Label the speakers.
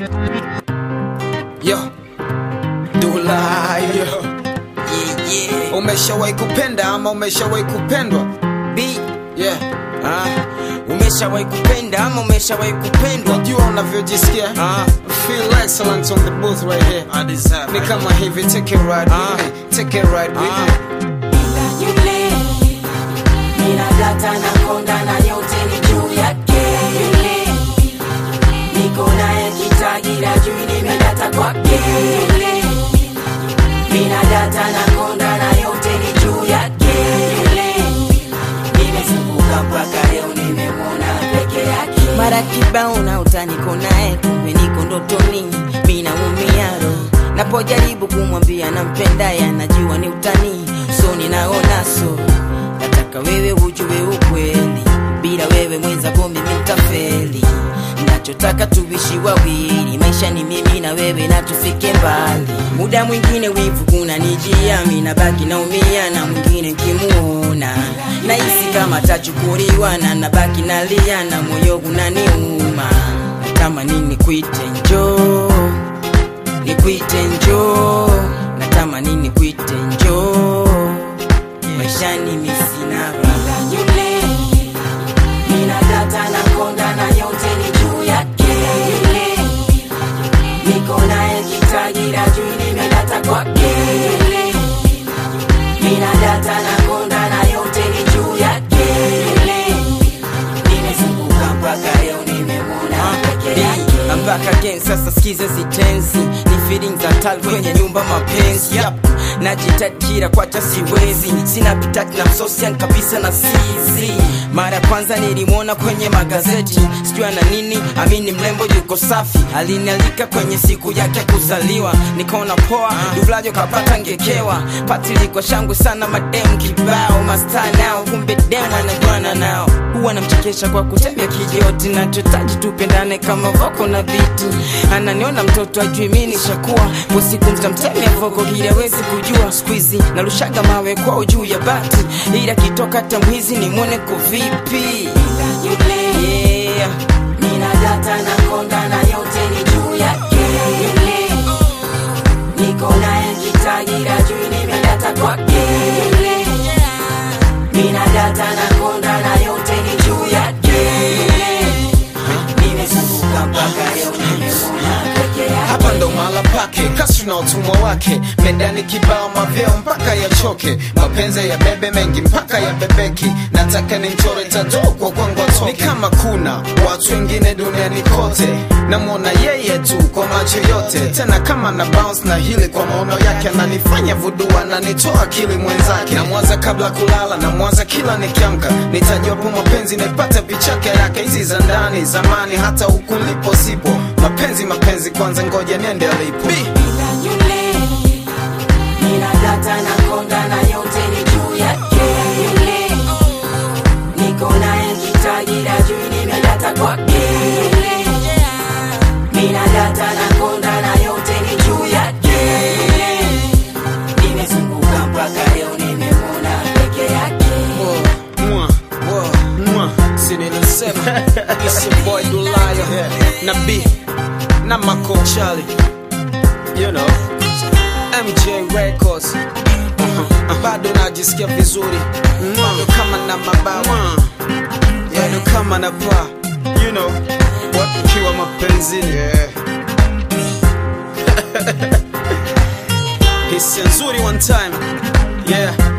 Speaker 1: Yo, Dula, yo.
Speaker 2: Yeah, yeah.
Speaker 1: Umeshawahi kupenda ama umeshawahi kupendwa?
Speaker 2: B,
Speaker 1: Yeah.
Speaker 2: ah, umeshawahi kupenda ama umeshawahi kupendwa?
Speaker 1: Unajua unavyojisikia?
Speaker 2: Ah,
Speaker 1: Feel excellent on the booth right here.
Speaker 2: I deserve
Speaker 1: Ni
Speaker 2: it.
Speaker 1: kama hivi, take a ride
Speaker 2: Ah.
Speaker 1: with me. Take a ride with
Speaker 2: Ah.
Speaker 1: me.
Speaker 3: yule nina data na konda na yote ni juu yake yule niko naye kitagira juu nimedata kwake yule nina data na konda na yote ni juu yake yule nimezunguka mpaka leo nimemwona peke yake
Speaker 2: mara kibao na utaniko naye kumbe niko ndotoni mi naumia roho napojaribu kumwambia nampendaye anajua ni utani so ninaona so nataka wewe ujue ukweli bila wewe mwenzako mimi ntafeli nachotaka tuishi wawili maisha ni mimi na wewe na tufike mbali muda mwingine wivu kuna nijia mi nabaki naumia na mwingine nkimuona nahisi kama tachukuliwa na nabaki nalia na moyo unaniuma natamani nikuite njoo nikuite njoo natamani nikuite njoo maishani misina raha
Speaker 3: yule nina data na konda na yote ni juu yake yule niko naye kitagira juu nimedata kwake yule nina data na konda na yote ni juu yake yule nimezunguka mpaka leo nimemwona peke yake
Speaker 2: mpaka game sasa skize zitenzi ni feeling za tal kwenye nyumba mapenzi yep. najitajira kwacha siwezi sina pitati na msosian kabisa na sizi mara ya kwanza nilimwona kwenye magazeti sijua na nini amini mlembo yuko safi alinialika kwenye siku yake ya kuzaliwa nikaona poa duvlajo kapata ngekewa patilikwa shangwe sana madem kibao mastaa nao kumbe dem anajuana nao huwa namchekesha kwa kutembea kijioti nachotaji tupendane kama voko na biti ananiona mtoto ajui mi nishakuwa kwa siku mtamtemea voko ili awezi kujua skuizi narushaga mawe kwao juu ya bati ila kitoka tamwizi nimwone ko vipi
Speaker 3: yule
Speaker 2: yeah.
Speaker 3: nina data na konda na yote ni juu yake yule niko naye kitagira juu nimedata kwake yule nina data na konda na yote ni juu yake yule nimezunguka mpaka leo nimemwona peke yake
Speaker 1: hapa ndo mahala pake kasri na utumwa wake medani kibao mavyeo mpaka yachoke mapenzi ya bebe mengi mpaka ya bebeki nataka ni mchore tatu kwa kwangu atoke ni kama kuna watu wengine duniani kote namwona yeye tu kwa macho yote tena kama na bounce na hili kwa maono yake ananifanya vudua ananitoa akili mwenzake namwaza kabla kulala namwaza kila nikiamka nitajopo mapenzi nipate pichake yake hizi za ndani zamani hata huku lipo sipo mapenzi mapenzi kwanza ngoja niende alipo
Speaker 3: yule nina data na konda na yote ni juu yake yule niko naye kitagira juu nimedata kwake yule nina data na konda na yote ni juu yake yule nimezunguka mpaka leo nimemwona peke yake
Speaker 1: Mwa, mwa, mwa. Si nilisema It's your boy Dulaya na B na Mako Charlie you know MJ Records uh-huh. bado najisikia vizuri bado kama na mabawa bado kama na paa you know what ukiwa mapenzini yeah. hisia nzuri one time yeah